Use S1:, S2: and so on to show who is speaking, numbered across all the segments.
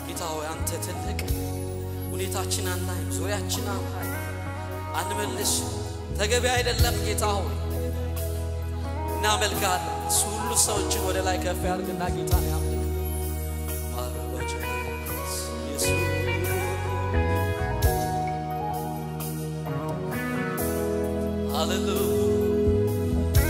S1: ጌታ ሆይ አንተ ትልቅ ሁኔታችን አናይም፣ ዙሪያችን አናይም፣ አንመልስ ተገቢ አይደለም ጌታ ሆይ እናመልካለን። እሱ ሁሉ ሰዎችን ወደ ላይ ከፍ ያድርግና ጌታን ያምልክ። ሃሌሉያ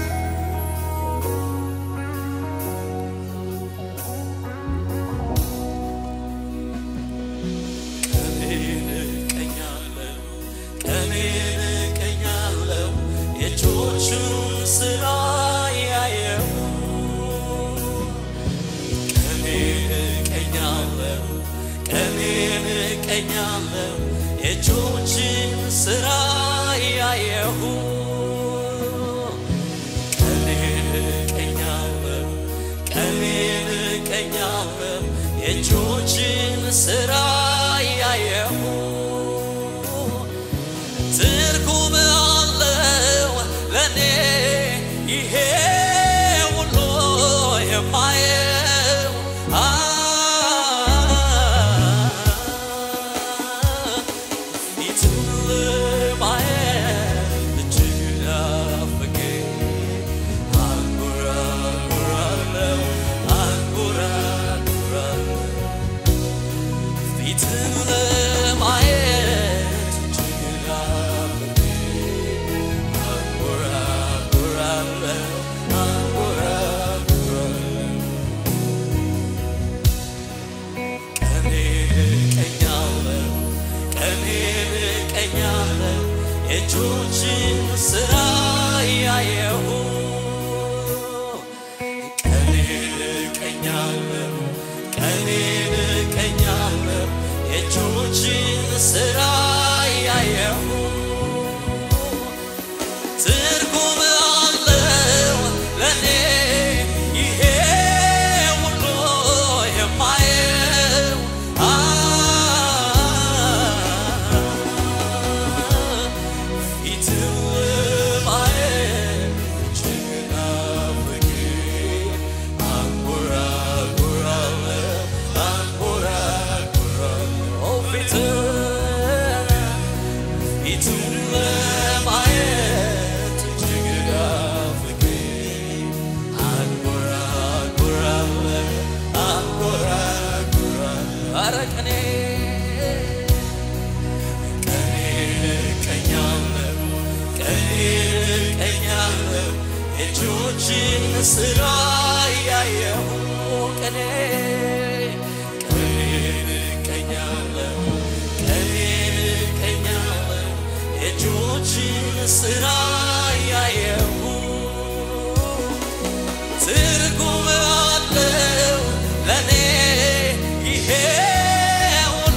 S1: ቀኔን እቀኛለሁ ቀኔን እቀኛለሁ የእጆቹን ስራ ያየሁ ቀኔን እቀኛለሁ ቀኔን እቀኛለሁ የእጆችን ስራ ያየሁ ቀኔን እቀኛለሁ ቀኔን እቀኛለሁ የእጆችን ስራ ያየሁ ትርጉም አለው ለኔ ይሄ ሁሉ የማየው አ ፊቱን ለማየት እጅግ ናፈቀኝ። አንጎራጉራለሁ አንጎራጉራለሁ ፊትን ለማየት እጅግ ናፈቀኝ። አንጎራጉራለሁ አንጎራጉራለሁ ቀኔን እቀኛለሁ ቀኔን እቀኛለሁ የእጆችን ስራ ያየሁ ቀኔን እቀኛለሁ ቀኔን እቀኛለሁ የእጆችን ስራ ያየሁ ትርጉም አለው ለኔ ይሄ ሁሉ የማየው አ ፊትን ለማየት እጅግ ናፈቀኝ። አንጎራጉራለሁ አንጎራጉራለሁ ፊትን ፊቱን ለማየት እጅግ ናፈቀኝ። አንጎራጉራለሁ አንጎራጉራለሁ ኧረ ቀኔ ቀኔን እቀኛለሁ ቀኔን እቀኛለሁ የእጆችን ስራ ያየሁ ቀኔ ቀኔን እቀኛለሁ ቀኔን እቀኛለሁ የእጆችን ስራ ያየሁ ትርጉም አለው ለኔ ይሄ ሁሉ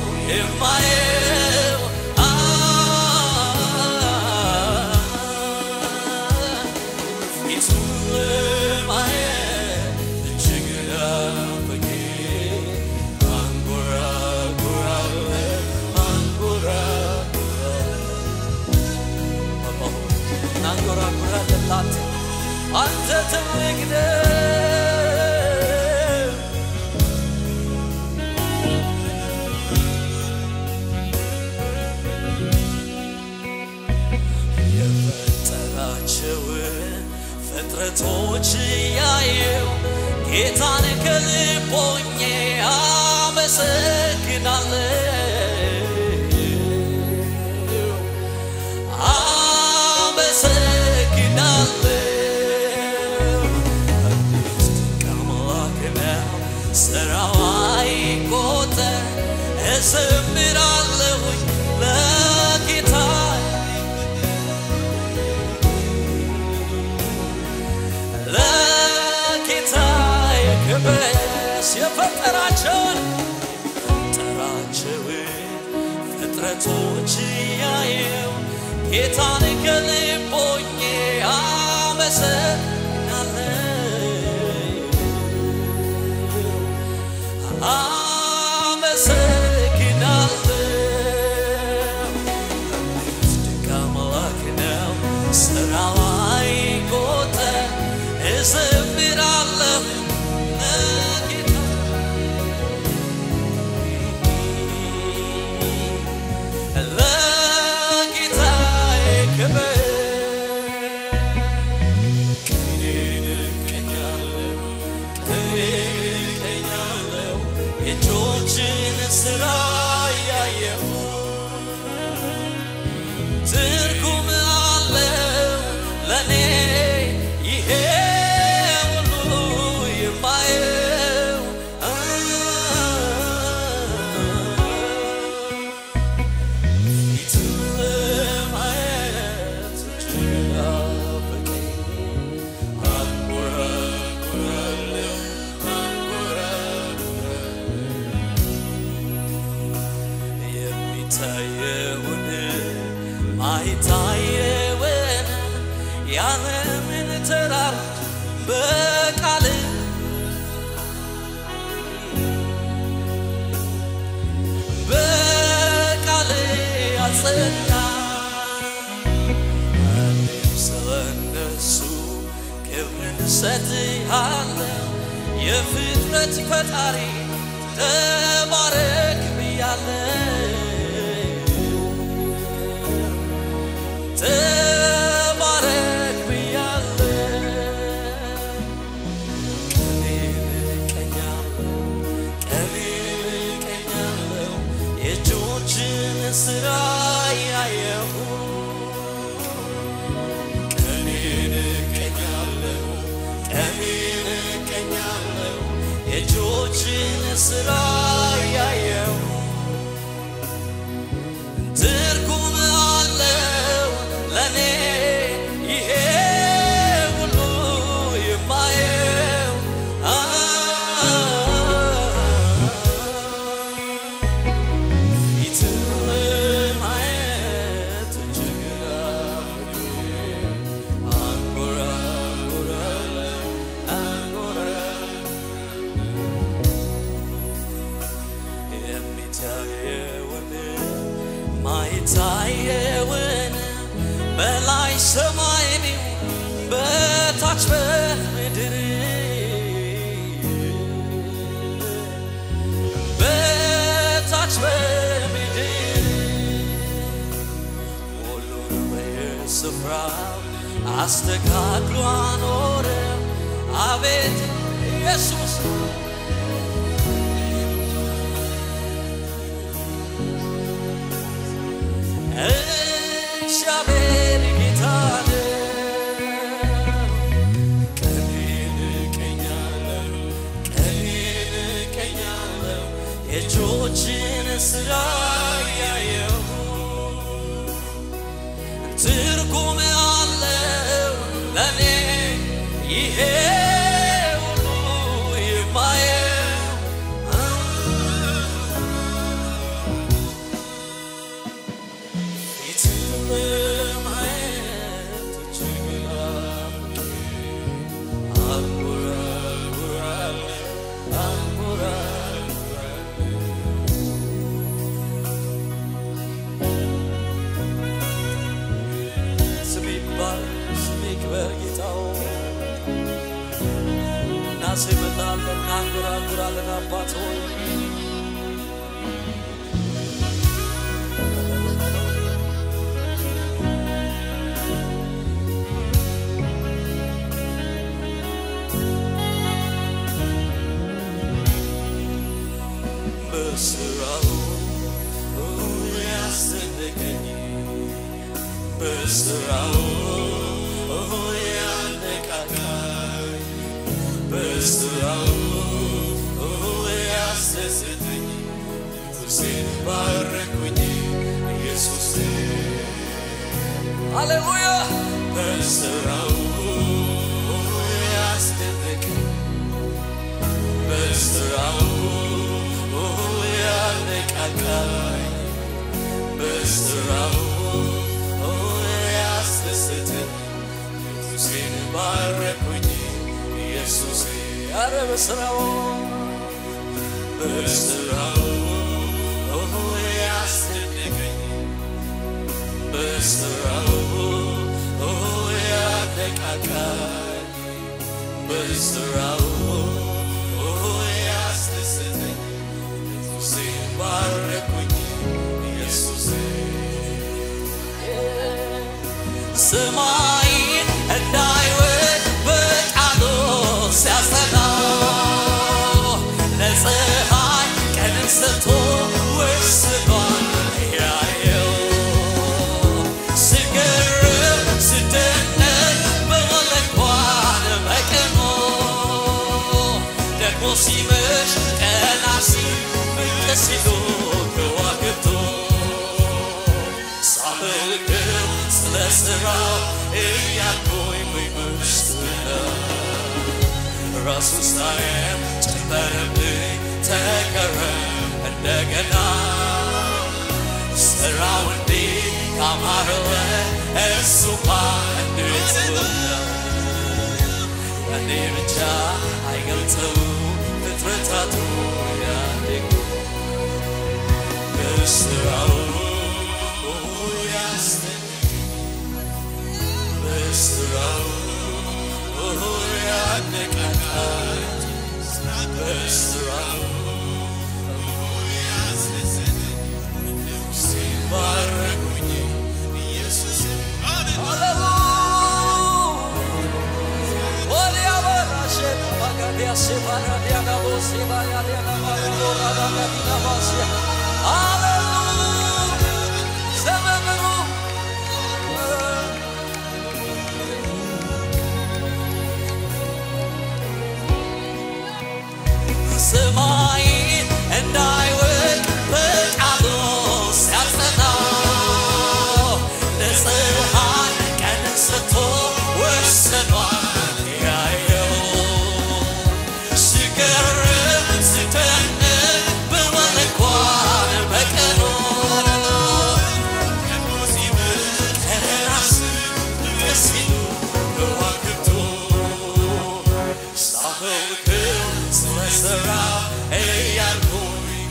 S1: የማየው አ ፊቱን ለማየት እጅግ ናፈቀኝ። አንጎራጉራለሁ አንጎራጉራለሁ እናንጎራጉራለን ላንተ አንተ ትልቅ ነህ። የፈጠራቸውን ፍጥረቶች ያየው ጌታን ከልቦኜ አመሰግናለሁ አመሰግናለሁ እንዴት ድንቅ አምላክ ነው ሥራው አይቆጠር እዘምራለሁኝ ለጌታ ለጌታ የክብስ የፈጠራቸውን ፈጠራቸውን ፍጥረቶች ያየው ጌታን ከልቦኜ አመሰግናለሁ እዘምራለሁ ለጌታ የእጆችን ስራ ያየሁ ትርጉም አለው ለእኔ ይሄ ሁሉ የማየው ፊትን ለማየት እጅግ ናፈቀኝ። አንጎራጉራለሁ፣ አንጎራጉራለሁ። የሚታየውን ማይታየውን ያለምን ተራሮች በቃል በቃል አጸና እኔም ስለነሱ ክብርን እሰጥሃለሁ የፍጥረት ፈጣሪ ተባረክ ብያለሁ ተባረክ ብያለሁ ቀኔን እቀኛለሁ ቀኔን እቀኛለሁ የእጆችን ስራ ያየሁ ቀኔን እቀኛለሁ ቀኔን እቀኛለሁ የእጆችን ስራ ያየሁ ትርጉም አለው ለእኔ ይሄ ሁሉ የማየው ፊትን ለማየት እጅግ ናፍቄ አንጎራጉራለሁ አንጎራጉራለሁ የሚታየውን ማይታየውን በላይ ሰማይ ቢሆን በታች በምድር በታች በምድር ሁሉን በየስፍራው አስተካክሎ አኖረ አቤት ኢየሱስ እግዚአብሔር ጌታ ነው። ቀኔን እቀኛለሁ፣ ቀኔን እቀኛለሁ፣ የእጆችን ስራ ያየሁ ትርጉም አለው ለእኔ ይሄ ሁሉ የማየው ፊትን ለማየት እጅግ ናፍቄ አንጎራጉራለሁ፣ አንጎራጉራለሁ። ስሜ ይባረክ፣ ስሜ ይክበር ጌታ ሆይ። እናስመጣለን፣ እናንጎራጉራለን አባት ሆይ በስራው ያስደነቀኝ በስራው ያነቃቃኝ በስራው ያስደሰተኝ ነፍሴን ባረኩኝ ኢየሱስ ሃሌሉያ በስራው ያስደነቀኝ በስራው ያነቃቃኝ በስራው ያስደሰተኝ ኢየሱሴን ባረኩኝ ኢየሱሴ ኧረ በስራው በስራው ያስደነቀኝ በስራው ያነቃቃኝ በስራው ያስደሰተኝ ኢየሱሴ ባረኩኝ ኢየሱሴ ሰማይን እንዳይወድ በቃሉ ሲያጸናው ለፀሐይ ቀና ሲል ብቅ ሲሉ ከዋክብቱ ሳመልክም ስለ ሥራው እያልኩኝ በውስጡ ነው ራሱ ሳይም ጨመረብኝ ተቀረ እንደገና ስራው እንዲህ ካማረወ እሱማ እንዴት ነው እኔ ብቻ አይገልጸው ፍጥረታቱ ያድግ በስራው ያስደንቅ በስራው ያነቃቃል በስራው ሲባረኩኝ ኢየሱስ ሰማይን እንዳይወድ በቃሉ ሲያጸና ለፀሐይ ቀንን ሰጥቶ ወስኗል ያየው ሲገርም ሲደንቅ ብሏል እንኳን በቀኑ ከራስ ሲሉ ከዋክብቱ ሳመልክው ስለ ሥራው እያልኩኝ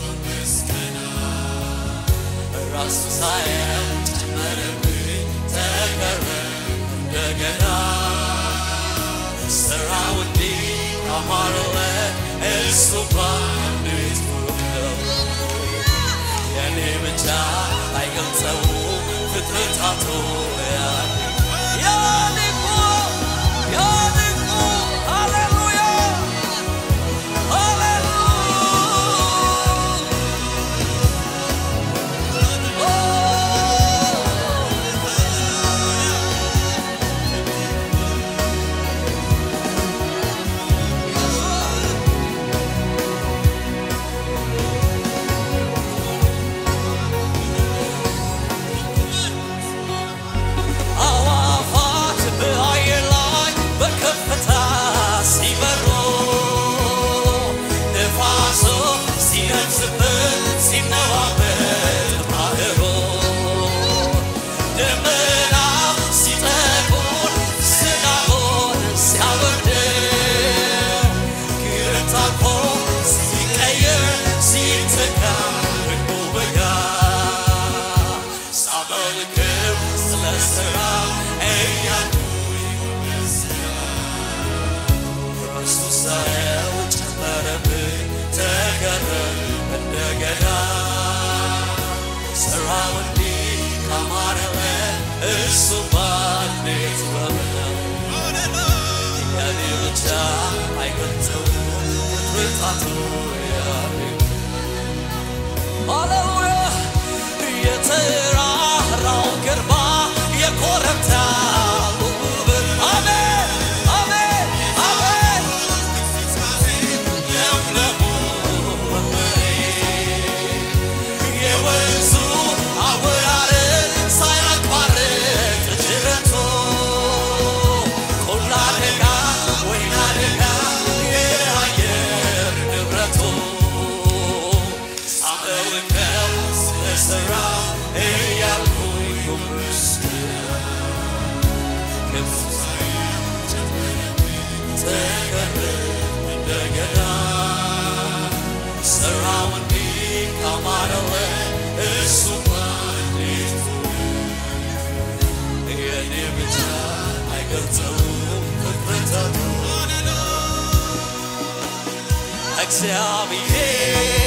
S1: ራሱ ሳየው ጨመረብኝ ተቀረ እንደገና ስራው እንዲህ አማረለ እሱማ እንዴት ውብ ነው የኔ ብቻ አይገልጸው ፍጥረታቱ ያድግ ያድጉ ያድጉ ሃሌሉያ አዋፋት በአየር ላይ በከፍታ ሲበሩ ነፋሱ ሲነፍስበት ሲነዋበት ባህሩ ደመና ሲጠቁር ዝናቡን ሲያወርደው ክረምት አልፎ ሲቀየር ሲተካ ደግሞ በጋ ሳመልክም ስለ ሥራው እያልኩኝ ራሱ ሳየው ጨመረብኝ ተገረም እንደገና ስራው እንዲህ ካማረለ እሱማ እንዴት ውብ ነው የኔ ብቻ አይገልጸውም ፍጥረታቱ ያድግ ሃሌሉያ የተራራው ግርማ የኮረብታው ውበት አሜን አሜን አሜን ለምለሙ መሬት የወንዙ አወራረድ ሳያቋርጥ ጅረቱ ቆላ ደጋ ወይና ደጋ የአየር ንብረቱ ሳመልከው ስለ ሥራው እያልኩኝ ተገረም እንደገና ስራው እንዲህ ካማረለ እሱማ እንዴት የኔ ብቻ አይገልጸውም ፍጥረታቱ እግዚአብሔር